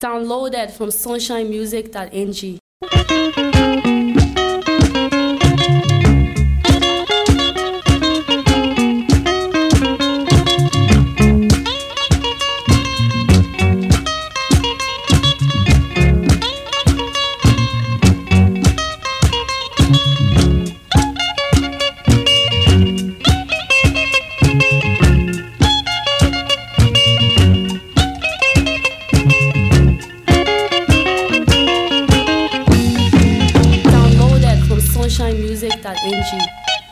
Downloaded from sunshinemusic.ng. Downloaded from sunshinemusic.ng.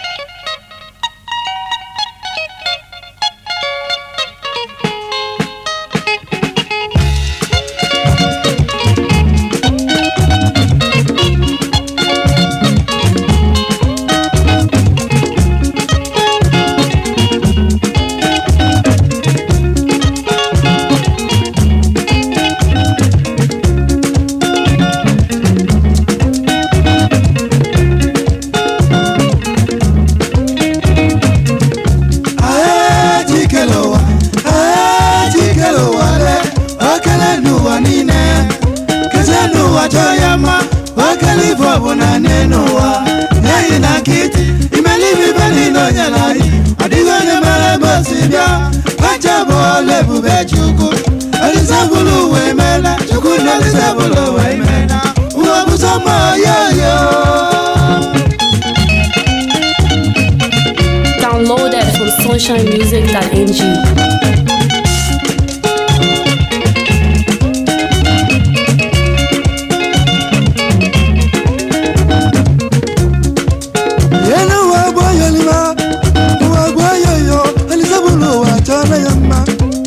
Ajikele ụwa ajikele ụwa le okele n'ụwa niile keze n'ụwa chọọ ya mma okele ife ọbụla n'elu ụwa n'ihi na nkịtị imelibe ibe niile onye na anyị ọ dịghị onye mere ebe o si bịa kacha bụ ọla ebube chukwu elisabụlụ ụwa emeela chukwu na elisabụlụ ụwa emeela ụwa bụ sọ mma yoyo Downloaded from sunshinemusic.ng. elu ụwa bụ oyolima ụwa bụ oyoyo elisabụlụ ụwa chọrọ ya mma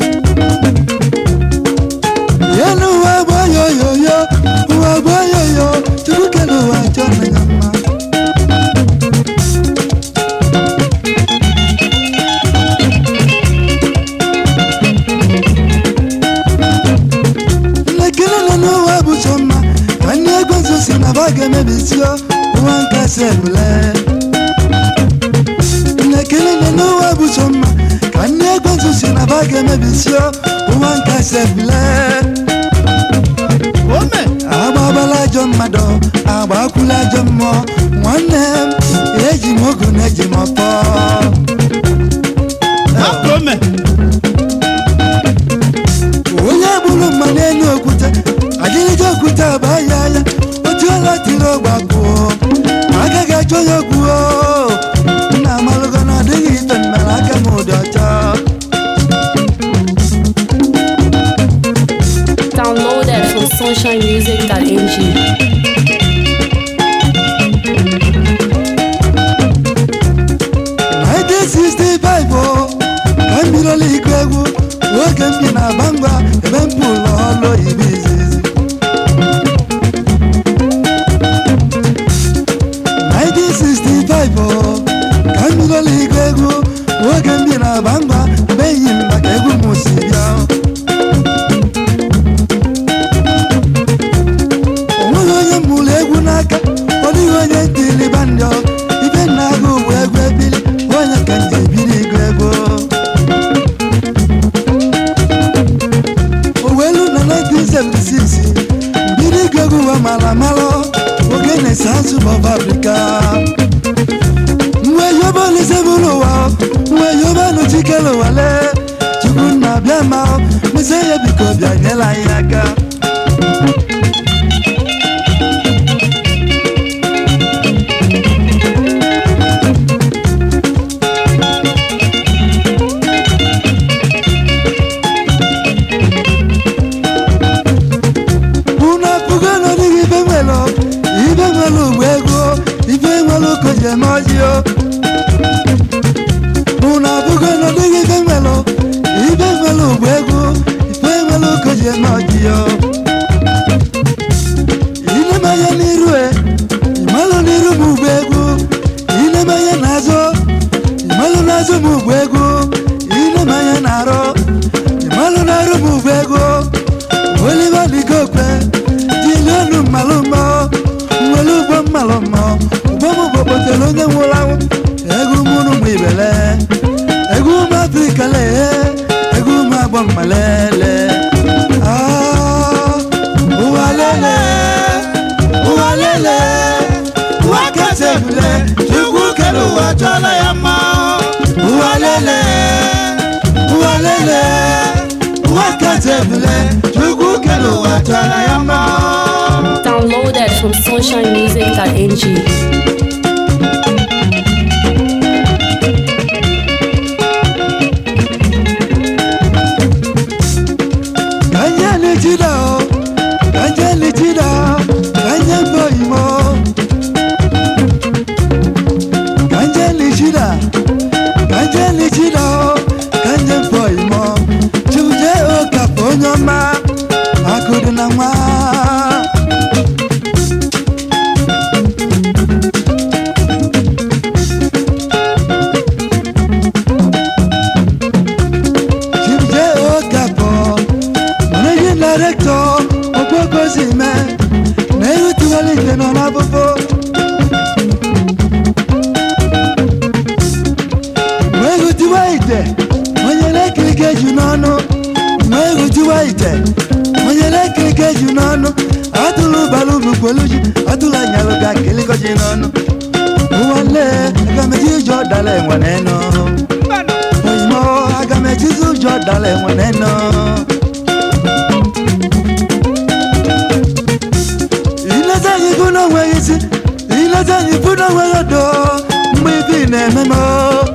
elu ụwa bụ oyoyoyo ụwa bụ oyoyo chukwu kere ụwa chọrọ ya mma nlekere nọ n'ụwa bụ sọ mma ka ndị ego nso si na ba ga-emebisio ụwa nkasi ebule nlekere nọ n'ụwa bụ sọ mma ka ndị ego nso si na ba ga-emebisio ụwa nkasi ebule ome agbabala ajọ mmadụ agbakwula ajọ mmụọ nwanne m eji m ogu na eji m ọpọ onye gburu mma n'elu okwute agịrịga okwute abaa ya ya otu ọla tiri ọgbakọ agaghị achọ ya okwu nna amalụgo na ọ dịghị ife mmere aka m ụdị ọcha Downloaded from sunshinemusic.ng. Nineteen sixty-five o ka m bidola ịgụ egwu oge m bi na bangwa ebe m bụ ụlọ ọlụ oyibo izizi 1965 o ka m bidola ịgụ egwu oge m bi na bangwa ebe enyi m maka egwu m si bịa o nweghị onye m mụrụ egwu n'aka ọ dịghị onye ntili bandị ibe na-agụ bụ egwu ebili onye ka m ji ebiri ịgụ egwu owelu na 1976 mbiri ịgụ egwu wa mara mara oge na-ese azụ bọb afrịka mgbe yoba olise bụrụ ụwa mgbe yoba nụchikere ụwale chukwu nna bịa ma mese ya biko bịa nyela anyị aka unu apụgo n'ọdịghị ibe nwere ibe nwere ugbo ego ibe nwere ụkọ ji eme ọjị o unu apụgo n'ọdịghị ibe nwere ibe nwere ugbo ego ibe nwere ụkọ ji eme ọjị o inemanya n'iru e ịmalụ n'iru m ugbo ego inemanya n'azụ ịmalụ n'azụ m ugbo ego inemanya n'arụ ịmalụ n'arụ m ugbo ego oliver ligokwe jilionu mmalụ mmọ nwere ugbo mmalụ mmọ ugbo m bụ kpotere onye nwụrụ anwụ egwu mụrụ m ibele egwu ụmụ afrịka lee egwu ụmụ agbọ mmalele Ah, sunshinemusic.ng. kanye lechida o kanye lechida kanye boyimo kanye lechida kanye lechida o kanye boyimo chuje okapo onye ọma akụdị na nwa chuje okapo managing director okpokosime na ehutiwalite nọ n'abụbụ ma ehutiwa ite onye na-ekirike ju n'ọnụ ma ehutiwa ite onye na-ekirike ju n'ọnụ atụrụ balụ mukpoluji atụrụ anyalụ ga kelikoji n'ọnụ ụwanne agameji ụjọ dala enwe n'enu oyimo agamejizi ụjọ dala enwe n'enu ileta anyị bụ n'onweghị isi ileta anyị bụ n'onweghị odo mgbe ibi na-eme m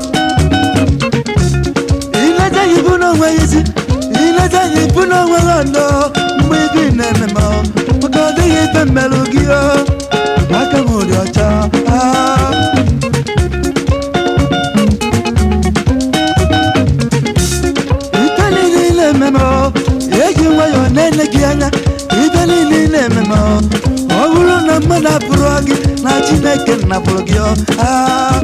ileta anyị bụ n'onweghị isi ileta anyị bụ n'onweghị odo mgbe ibi na-eme m maka ọ dịghị ife mmerụ gị o aka m dị ọcha ah. ife niile na-eme m eji nwayọọ na-ele gị anya ife niile na-eme m ọ bụrụ na mmadụ apụrụ gị na chineke napụrụ gị ọ ah.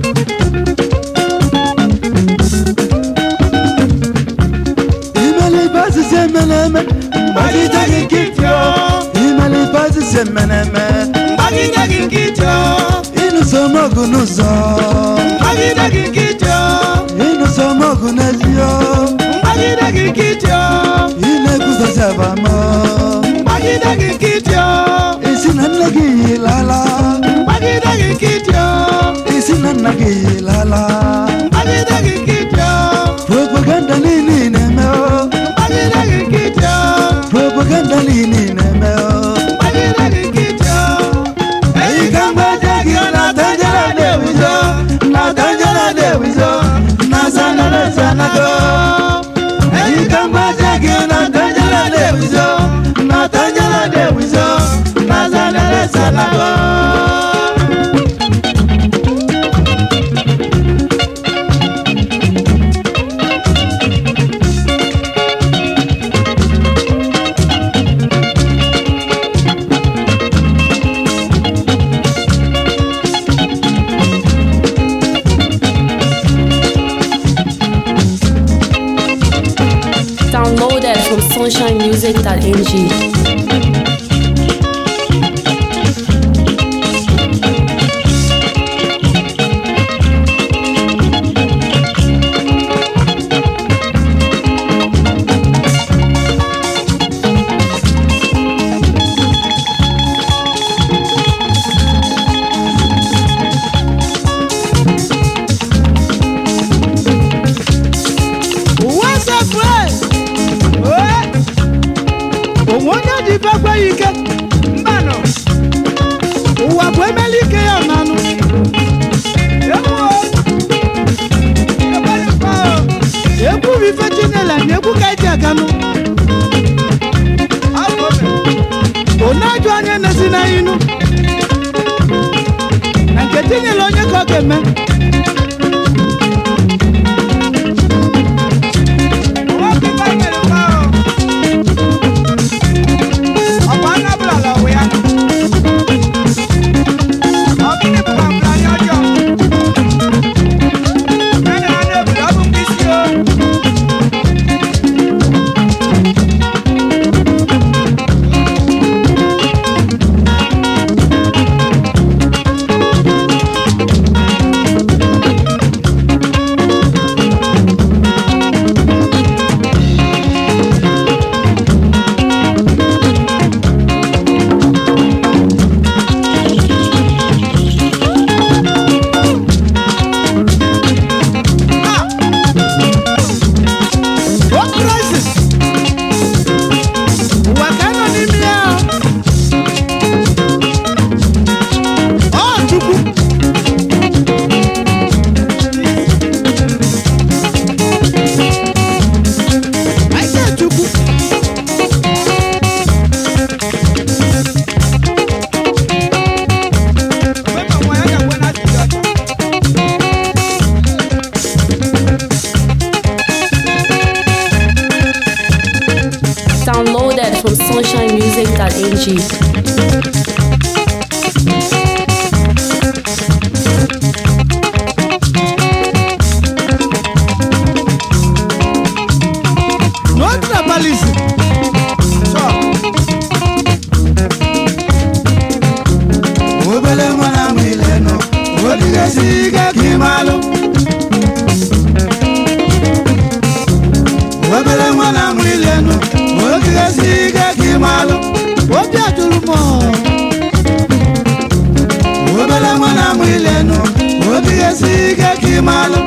imele ife asịsị emere eme mgbagide gị nkịtị ọ. imele ife asịsị emere eme Mgbagide gị nkịtị o, ịnụso m ọgụ n'ụzọ mgbagide gị nkịtị o, ịnụso m ọgụ n'ezi ọ. mgbagide gị nkịtị o, ị na-ekwuzozi abamọ mgbagide gị nkịtị o, isi na nne gị yilala mgbagide gị nkịtị o, isi na nna gị yilala mgbagide gị nkịtị o, propaganda niile ị na-eme o mgbagide gị nkịtị o, propaganda niile ị na-eme o mgbagide gị nkịtị o. Eyi ka mgbaje gị na tanjere na-ewizo, na tanjere na-ewizo, na zanere zanago. Eyi ka mgbaje gị na tanjere na-ewizo, na tanjere na-ewizo, na zanere zanago. Downloaded from sunshinemusic.ng. Ụwa sefre! Onwe onye dị ife ekweghị ike mbanụ ụwa bụ emeli ike ya nanụ ekwu bụ ife chinela na ekwu ka eji aganụ onye ajụ onye na-esi na inu na nke tinyela onye ka ọ ga-eme sunshinemusic.ng. No tribalism. Sure. obele nwa na amụ ilenu odigasi ike ka ịmalụ obele nwa na amụ ilenu odigasi ike ka ịmalụ Obi ajụrụ m ọ. obele nwa na amụ ilenu odigasi ike ka ịmalụ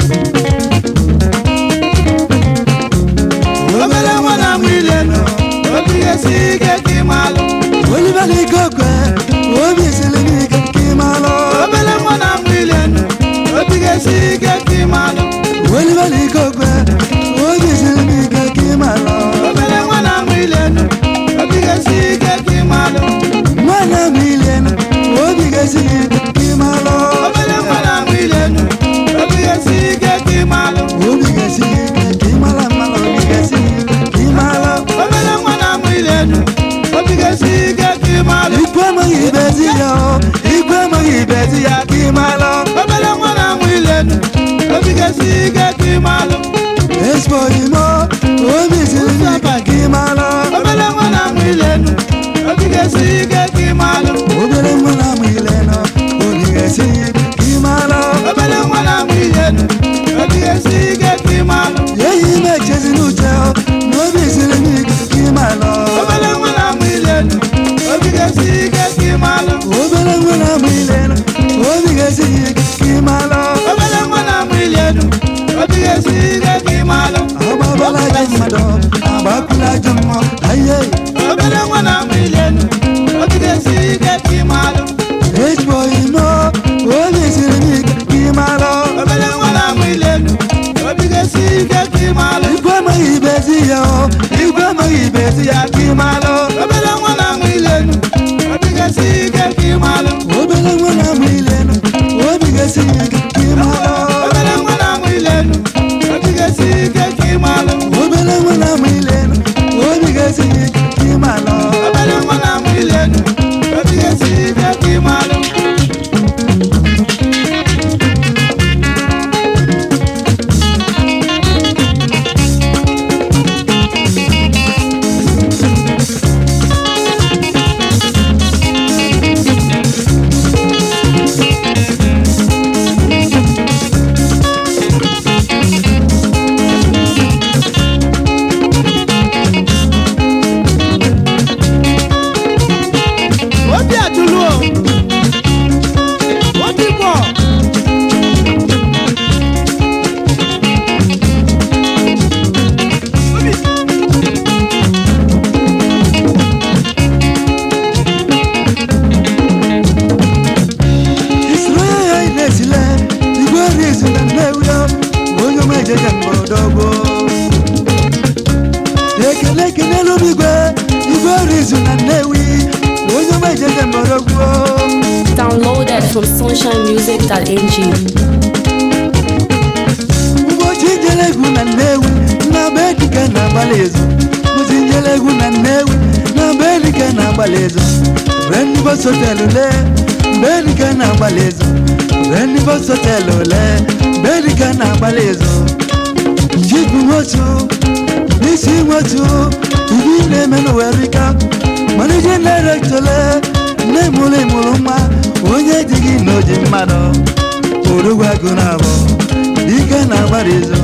obele nwa na amụ ilenu odigasi ike ka ịmalụ olibele ike okwe obi siri m ike ka ịmalụ Obele nwa na amụ ilenu, obi ga-esi ike ka ị malụ. olibele ike okwe obi siri m ike ka ịmalụ Obele nwa na amụ ilenu, obi ga-esi ike ka ị malụ. nwana m ilenu obi ga-esi ike ka ịmalụ Obele nwa na amụ ilenu, obi ga-esi ike ka ị malụ. obi ga-esi ike ka ịmala mmalụ obi ga-esi ike ka ịmalụ Obele nwa na amụ ilenu, obi ga-esi ike ka ị malụ. ikwu amaghị ibezi ya o ikwu amaghị ibezi ya ka ịmalụ Obele nwa na amụ ilenu, obi ga-esi ike ka ị malụ. ezigbo imo obi siri m ike ka ịmalụ Obele nwa na amụ ilenu, obi ga-esi ike ka ị malụ. obere nwa na amụ ilenu obi ga-esi ike ka ịmalụ Obele nwa na amụ ilenu, obi ga-esi ike ka ị malụ. eyi ime echezi n'uche o na obi siri m ike ka ịmalụ Obele nwa na amụ ilenu, obi ga-esi ike ka ị malụ. obere nwa na amụ ilenu obi ga-esi ike ka ịmalụ Obele nwa na amụ ilenu, obi ga-esi ike ka ị malụ. agbabala ajọ mmadụ agbakwula ajọ mmụọ aye Obele nwa na amụ ilenu, obi ga-esi ike ka ị malụ. ezigbo imo obi siri m ike ka ịmalụ Obele nwa na amụ ilenu, obi ga-esi ike ka ị malụ. igwe amaghị ibezi ya o igwe amaghị ibezi ya ka ịmalụ Obele nwa na amụ ilenu, obi ga-esi ike ka ị malụ. obere nwa na amụ ilenu obi ga-esi ike ka ịmalụ Obele nwa na amụ ilenu, obi ga-esi ike ka ị malụ. obere nwa na amụ ilenu obi ga-esi ike ka ịmalụ Obele nwa na amụ ilenu, obi ga-esi ike ka ị malụ. Obi ajụlụ o. Obi gbọ. isoro ya ya na-esile igwe rizu na nnewi o onye ọma ejeje mgbọrọdọgbo ekele ekelelu m igwe igwe rizu na nnewi onye ọma ejeje mgbọrọgbo Downloaded from sunshinemusic.ng. ụbọchị njele egwu na nnewi na be dike na-agbalị ezu ụbọchị njele egwu na nnewi na be dike na-agbalị ezu mgbe ndị bọs họtelụ lee mgbe dike na-agbalị ezu mgbe ndị bọs họtelụ lee mgbe dike na-agbalị ezu chibu nwotu n'isi nwotu ibi na-eme n'ụwerika manije direktọle nne mụrụ ịmụrụ nwa onye dị gị na oji mmadụ orugwu agụ na abụ dike na-agbara ezu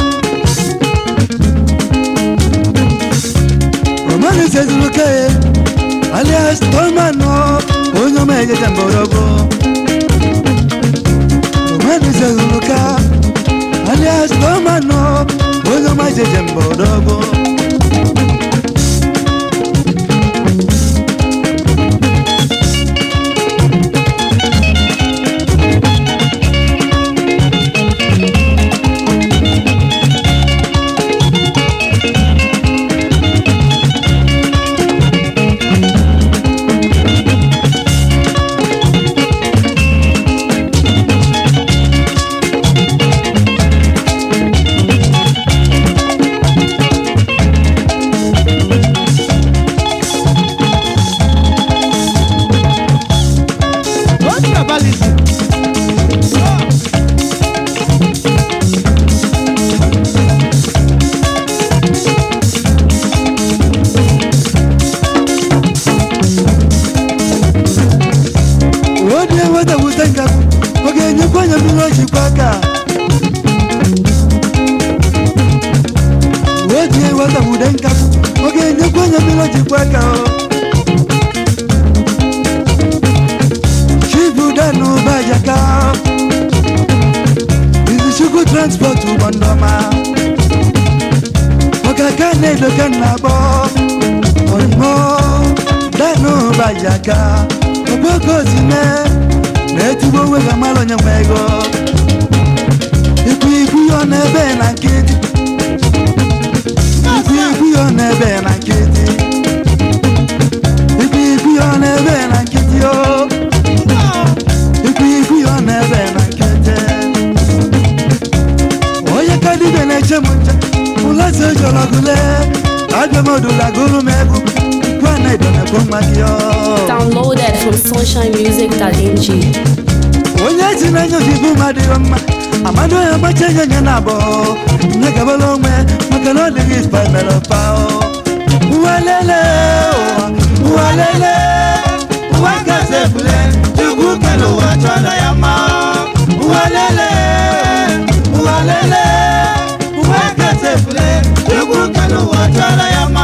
romanu sezuruke alias tolmano onye ọma ejeje mgbọrọgwụ romanu sezuruka alias tolmano onye ọma ejeje mgbọrọgwụ obi eweta wute nkapụ ọ ga-enyekwa anya mmiri o jikwa aka oji eweta wude nkapụ ọ ga-enyekwa anya mmiri o jikwa aka o chibuda n'ụbajaka izichukwu transport ụgbọ ndọma ọkaka na-edoka na-akpọ oyimo danụ bajaka ogbokozime na-etigbo onwe ga mara onye nwe ego ikwu ikwu ya n'ebe na nkịtị ikwu ikwu ya n'ebe na nkịtị ikwu ikwu ya n'ebe na nkịtị o ikwu ikwu ya n'ebe na nkịtị onye ka dibịa na-eche m nche ụlọzi ojolọgụle abịamodulagụrụ m egwu gwa na idonekwu nwa gị ọ Downloaded from sunshinemusic.ng. onye si n'anya obibi mmadụ ịghọ mma amado ya gbacha enye nye na abụọ nye gabala onwe maka na ọ dịghị ife mere pa ụwa lele ụwa ụwa lele ụwa kasị ebule chukwu kere ụwa chọrọ ya mma ụwa lele ụwa lele ụwa kasị ebule chukwu kere ụwa chọrọ ya mma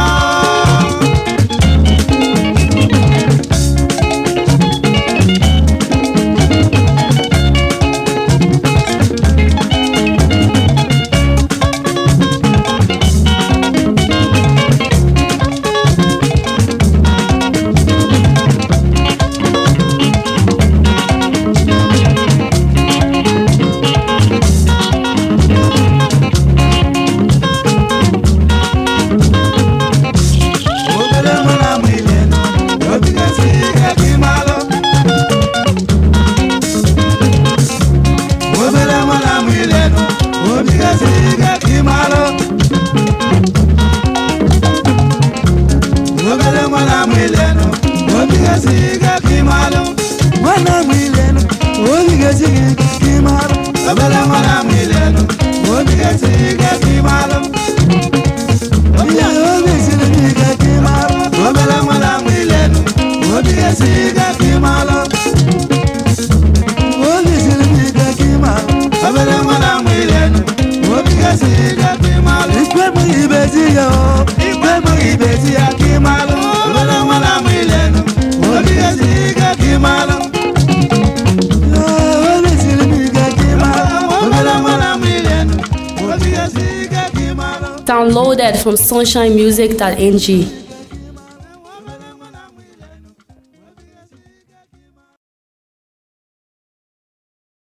obere mara m ile obi gasị ga gị malụ obere mara m ile obi gasị ga gị malụ obere mara m ile obi gasị ga gị malụ nwana m ile obi gasị gị malụ obere mara m ile obi gasị ga gị malụ Obi obi siri m ike ka ị malụ obere nwere amụ ilenu obi esi ike ka ị malụ obi siri m ike ka ị malụ obere nwere amụ ilenu obi esi ike ka ị malụ ikpe m ibezi ya o ikpe m ibezi ya ka ị malụ obere nwere amụ ilenu obi esi ike ka ị malụ obi siri m ike ka ị malụ obere nwere amụ ilenu obi esi ike ka ị malụ Downloaded from sunshinemusic.ng.